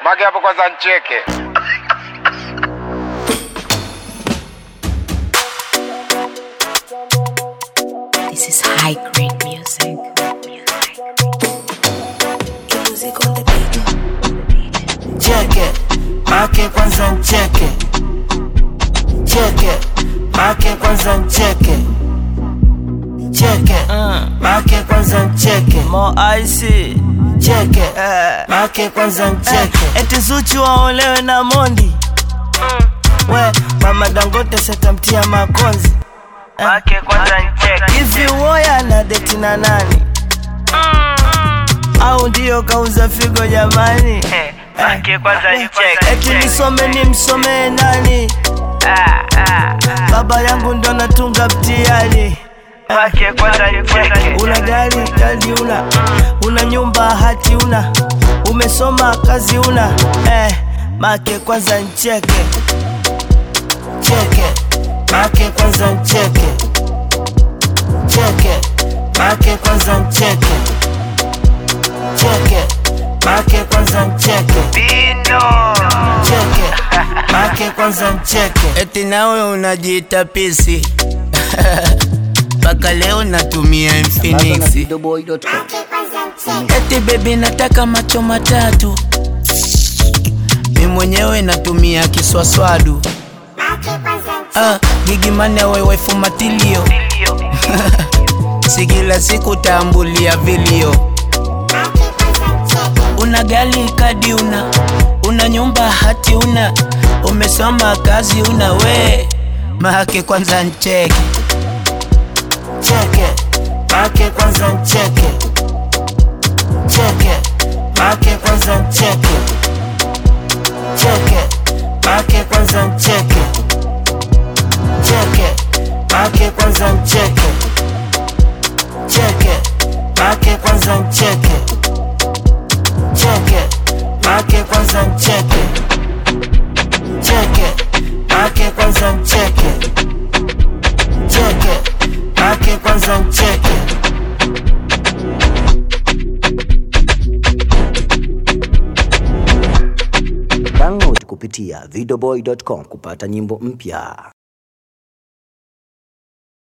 Mage hapo kwanza ncheke. This is high grade music. cheke make kwanza ncheke cheke make kwanza ncheke cheke make kwanza ncheke Mo icy cheke make kwanza ncheke eti Zuchu waolewe na Mondi we mama Dangote setamtia makonzi Make kwanza ncheke. hivi woya na deti na nani au ndio kauza figo jamani Make kwanza ncheke. eti nisome ni msomee nani baba yangu ndo natunga mtihani Make kwanza ncheke. una gari kadi una una nyumba hati una umesoma kazi una eh, make kwanza ncheke cheke make kwanza ncheke cheke make kwanza ncheke cheke make kwanza ncheke Bino. cheke make kwanza ncheke eti nawe unajiita pisi mpaka leo natumia Infinix eti bebi nataka macho matatu mi mwenyewe natumia kiswaswadu ah, gigimane wewefu matilio si kila siku tambulia vilio una gali kadi una una nyumba hati una umesoma kazi una we make kwanza ncheke cheke make kwanza ncheke cheke make kwanza ncheke cheke make kwanza ncheke cheke make kwanza ncheke cheke make kwanza ncheke cheke make kwanza ncheke cheke make kwanza ncheke cheke make kwanza ncheke Download kupitia videoboy.com kupata nyimbo mpya.